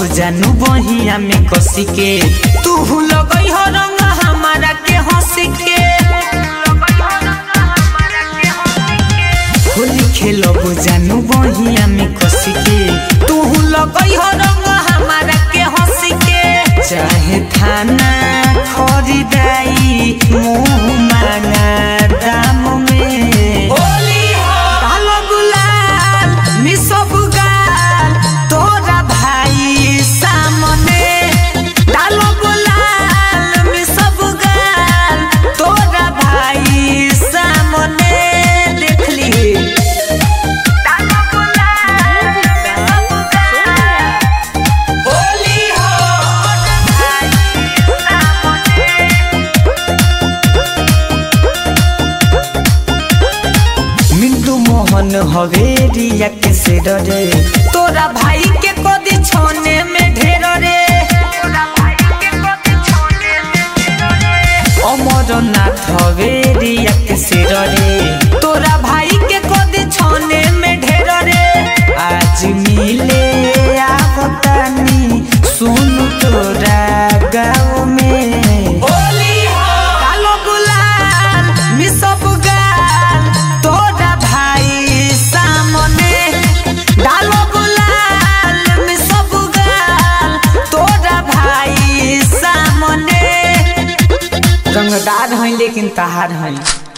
जानू बहिया में कसी के तू लगई हो रंग हमारा के हंसी के होली खेलब जानू बहिया में कसी के तू लगई हो रंग हमारा के हंसी के चाहे थाना खरीदाई मुंह मांगा दाम में कालो गुलाल मिसब गाल तोरा भाई सामने डालो गुलाल मिसब गाल तोरा भाई सामने देख ली डालो गुलाल मिसब गाल होली हो भाई सामने मिंटू मोहन हवेरिया के से डरे तोरा भाई के कदी छोने में ढेर रे अमरनाथ हवेरिया के से डरे तोरा भाई के कदी छोने में ढेर रे आज मिले आवतानी सुन तोरा गाँव में कालो गुलाल मिसब गाल तोरा भाई सामने डालो गुलाल मिसब गाल तोरा भाई सामने रंगदार हैं लेकिन तहार हैं